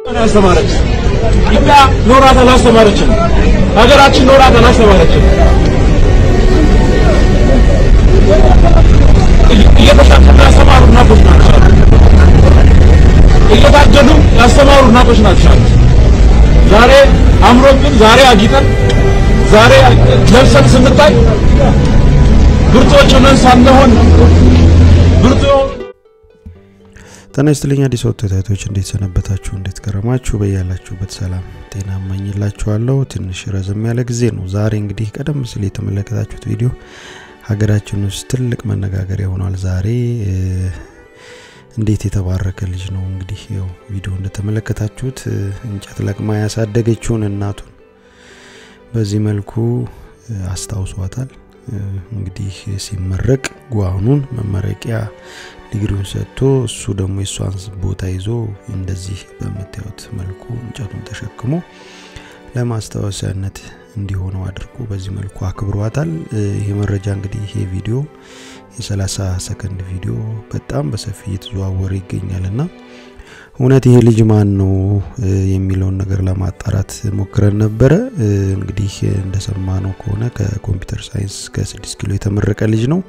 ያስተማረች ኢትዮጵያ ኖራት አላስተማረችም። ሀገራችን ኖራት አላስተማረችም። እየተሻሸሉ ያስተማሩ እናቶች ናቸው። እየታገዱ ያስተማሩ እናቶች ናቸው። ዛሬ አምሮብን፣ ዛሬ አጊጠን፣ ዛሬ ለብሰን ስንታይ ብርቶች ሆነን ሳንሆን ብርቱ ጤና ይስጥልኝ አዲስ ወጥ ተከታታዮች እንዴት ሰነበታችሁ? እንዴት ከረማችሁ? በያላችሁበት ሰላም ጤና እመኝላችኋለሁ። ትንሽ ረዘም ያለ ጊዜ ነው። ዛሬ እንግዲህ ቀደም ሲል የተመለከታችሁት ቪዲዮ ሀገራችን ውስጥ ትልቅ መነጋገሪያ ሆኗል። ዛሬ እንዴት የተባረከ ልጅ ነው እንግዲህ ያው ቪዲዮ እንደተመለከታችሁት እንጨት ለቅማ ያሳደገችውን እናቱን በዚህ መልኩ አስታውሷታል። እንግዲህ ሲመረቅ ጓኑን መመረቂያ ዲግሪውን ሰጥቶ እሱ ደግሞ የእሷን ቦታ ይዞ እንደዚህ በምታዩት መልኩ እንጨቱን ተሸክሞ ለማስታወሻነት እንዲሆነው አድርጎ በዚህ መልኩ አክብሯታል። ይህ መረጃ እንግዲህ ይሄ ቪዲዮ የ30 ሰከንድ ቪዲዮ በጣም በሰፊ እየተዘዋወረ ይገኛል እና እውነት ይሄ ልጅ ማን ነው የሚለውን ነገር ለማጣራት ሞክረን ነበረ። እንግዲህ እንደሰማነው ከሆነ ከኮምፒውተር ሳይንስ ከ6 ኪሎ የተመረቀ ልጅ ነው።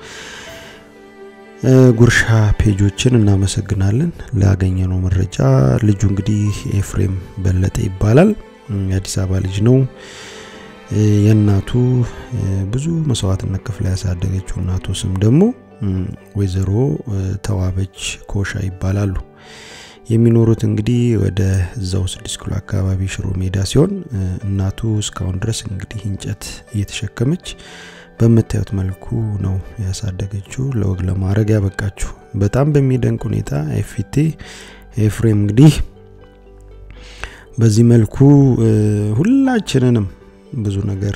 ጉርሻ ፔጆችን እናመሰግናለን ላገኘነው መረጃ። ልጁ እንግዲህ ኤፍሬም በለጠ ይባላል። የአዲስ አበባ ልጅ ነው። የእናቱ ብዙ መስዋዕትነት ከፍላ ያሳደገችው እናቱ ስም ደግሞ ወይዘሮ ተዋበች ኮሻ ይባላሉ። የሚኖሩት እንግዲህ ወደ እዛው ስድስት ኪሎ አካባቢ ሽሮ ሜዳ ሲሆን እናቱ እስካሁን ድረስ እንግዲህ እንጨት እየተሸከመች በምታዩት መልኩ ነው ያሳደገችው፣ ለወግ ለማድረግ ያበቃችሁ። በጣም በሚደንቅ ሁኔታ ኤፊቴ ኤፍሬም እንግዲህ በዚህ መልኩ ሁላችንንም ብዙ ነገር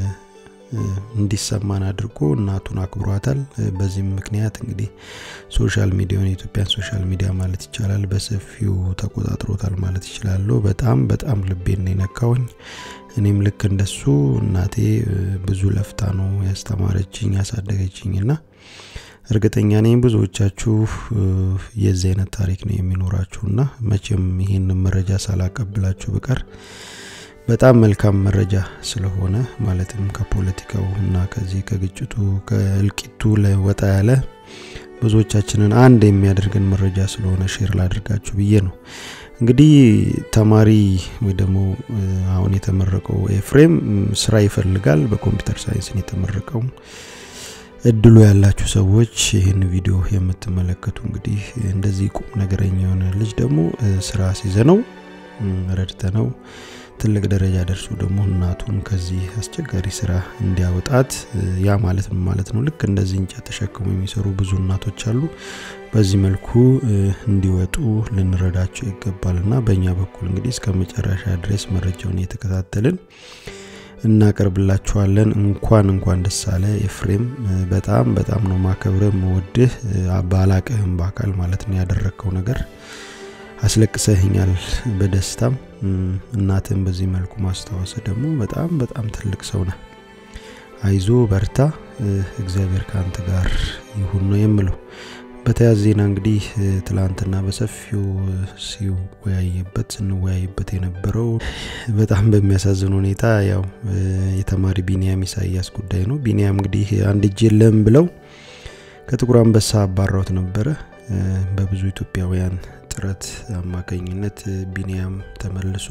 እንዲሰማን አድርጎ እናቱን አክብሯታል። በዚህም ምክንያት እንግዲህ ሶሻል ሚዲያውን የኢትዮጵያን ሶሻል ሚዲያ ማለት ይቻላል በሰፊው ተቆጣጥሮታል ማለት ይችላለሁ። በጣም በጣም ልቤን ነው የነካውኝ። እኔም ልክ እንደሱ እናቴ ብዙ ለፍታ ነው ያስተማረችኝ ያሳደገችኝ እና እርግጠኛ ነኝ ብዙዎቻችሁ የዚህ አይነት ታሪክ ነው የሚኖራችሁና መቼም ይህን መረጃ ሳላቀብላችሁ ብቀር በጣም መልካም መረጃ ስለሆነ ማለትም ከፖለቲካው እና ከዚህ ከግጭቱ ከእልቂቱ ለወጣ ያለ ብዙዎቻችንን አንድ የሚያደርገን መረጃ ስለሆነ ሼር ላድርጋችሁ ብዬ ነው። እንግዲህ ተማሪ ወይ ደግሞ አሁን የተመረቀው ኤፍሬም ስራ ይፈልጋል። በኮምፒውተር ሳይንስን የተመረቀው እድሉ ያላችሁ ሰዎች ይህን ቪዲዮ የምትመለከቱ እንግዲህ እንደዚህ ቁም ነገረኛ የሆነ ልጅ ደግሞ ስራ ሲዘነው ረድተ ነው ትልቅ ደረጃ ደርሶ ደግሞ እናቱን ከዚህ አስቸጋሪ ስራ እንዲያወጣት ያ ማለት ምን ማለት ነው? ልክ እንደዚህ እንጨት ተሸክሞ የሚሰሩ ብዙ እናቶች አሉ። በዚህ መልኩ እንዲወጡ ልንረዳቸው ይገባል እና በእኛ በኩል እንግዲህ እስከ መጨረሻ ድረስ መረጃውን እየተከታተልን እናቀርብላችኋለን። እንኳን እንኳን ደስ አለ ኤፍሬም። በጣም በጣም ነው ማከብረ መወድህ ባላቅህም በአካል ማለት ነው ያደረግከው ነገር አስለቅሰህኛል በደስታም እናትን በዚህ መልኩ ማስታወስ ደግሞ በጣም በጣም ትልቅ ሰው ነህ። አይዞ በርታ፣ እግዚአብሔር ከአንተ ጋር ይሁን ነው የምለው። በተያያዘ ዜና እንግዲህ ትላንትና በሰፊው ሲወያይበት ስንወያይበት የነበረው በጣም በሚያሳዝን ሁኔታ ያው የተማሪ ቢኒያም ኢሳያስ ጉዳይ ነው። ቢኒያም እንግዲህ አንድ እጅ የለም ብለው ከጥቁር አንበሳ አባራውት ነበረ በብዙ ኢትዮጵያውያን ጥረት አማካኝነት ቢኒያም ተመልሶ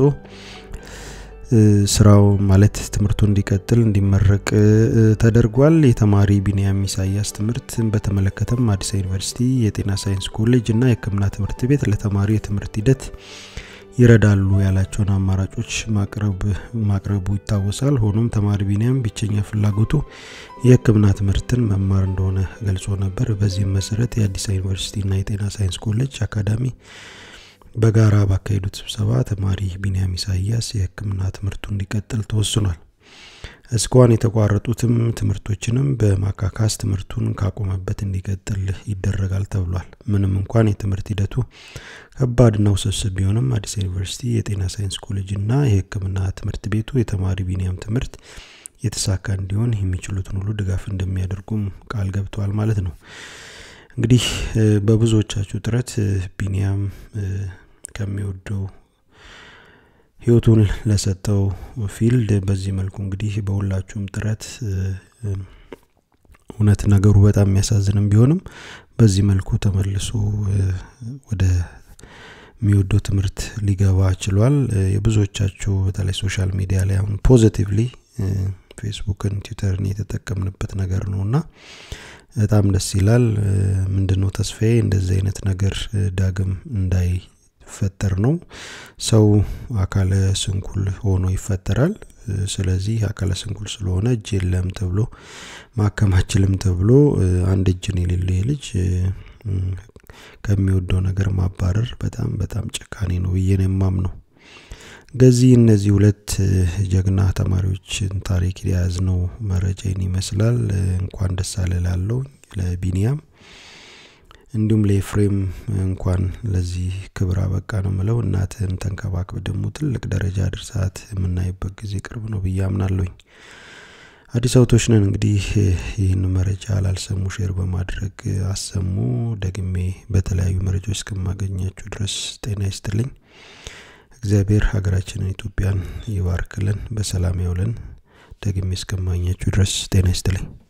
ስራው ማለት ትምህርቱ እንዲቀጥል እንዲመረቅ ተደርጓል። የተማሪ ቢኒያም ኢሳያስ ትምህርት በተመለከተም አዲስ ዩኒቨርሲቲ የጤና ሳይንስ ኮሌጅ እና የሕክምና ትምህርት ቤት ለተማሪው የትምህርት ሂደት ይረዳሉ ያላቸውን አማራጮች ማቅረቡ ይታወሳል። ሆኖም ተማሪ ቢኒያም ብቸኛ ፍላጎቱ የሕክምና ትምህርትን መማር እንደሆነ ገልጾ ነበር። በዚህም መሰረት የአዲስ ዩኒቨርሲቲና የጤና ሳይንስ ኮሌጅ አካዳሚ በጋራ ባካሄዱት ስብሰባ ተማሪ ቢኒያም ኢሳያስ የሕክምና ትምህርቱ እንዲቀጥል ተወስኗል። እስካሁን የተቋረጡትም ትምህርቶችንም በማካካስ ትምህርቱን ካቆመበት እንዲቀጥል ይደረጋል ተብሏል። ምንም እንኳን የትምህርት ሂደቱ ከባድና ውስብስብ ቢሆንም አዲስ ዩኒቨርሲቲ የጤና ሳይንስ ኮሌጅ እና የሕክምና ትምህርት ቤቱ የተማሪ ቢኒያም ትምህርት የተሳካ እንዲሆን የሚችሉትን ሁሉ ድጋፍ እንደሚያደርጉም ቃል ገብተዋል ማለት ነው። እንግዲህ በብዙዎቻችሁ ጥረት ቢኒያም ከሚወደው ህይወቱን ለሰጠው ፊልድ በዚህ መልኩ እንግዲህ በሁላችሁም ጥረት እውነት ነገሩ በጣም የሚያሳዝንም ቢሆንም በዚህ መልኩ ተመልሶ ወደ የሚወደው ትምህርት ሊገባ ችሏል። የብዙዎቻችሁ በተለይ ሶሻል ሚዲያ ላይ አሁን ፖዚቲቭሊ ፌስቡክን፣ ትዊተርን የተጠቀምንበት ነገር ነው እና በጣም ደስ ይላል። ምንድነው ተስፋዬ እንደዚህ አይነት ነገር ዳግም እንዳይፈጠር ነው። ሰው አካለ ስንኩል ሆኖ ይፈጠራል። ስለዚህ አካለ ስንኩል ስለሆነ እጅ የለም ተብሎ ማከማችልም ተብሎ አንድ እጅን የሌለው ልጅ ከሚወደው ነገር ማባረር በጣም በጣም ጭካኔ ነው ብዬ ነው የማምነው። ገዚህ እነዚህ ሁለት ጀግና ተማሪዎችን ታሪክ የያዝነው መረጃን ይመስላል። እንኳን ደስ አለ ላለው ለቢኒያም እንዲሁም ለኤፍሬም እንኳን ለዚህ ክብር አበቃ ነው ምለው። እናትህን ተንከባክብ ደግሞ ትልቅ ደረጃ ድርሳት የምናይበት ጊዜ ቅርብ ነው ብዬ አምናለሁኝ። አዲስ አውቶች ነን እንግዲህ ይህን መረጃ ላልሰሙ ሼር በማድረግ አሰሙ። ደግሜ በተለያዩ መረጃዎች እስከማገኛችሁ ድረስ ጤና ይስጥልኝ። እግዚአብሔር ሀገራችንን ኢትዮጵያን ይባርክልን፣ በሰላም ያውለን። ደግሜ እስከማገኛችሁ ድረስ ጤና ይስጥልኝ።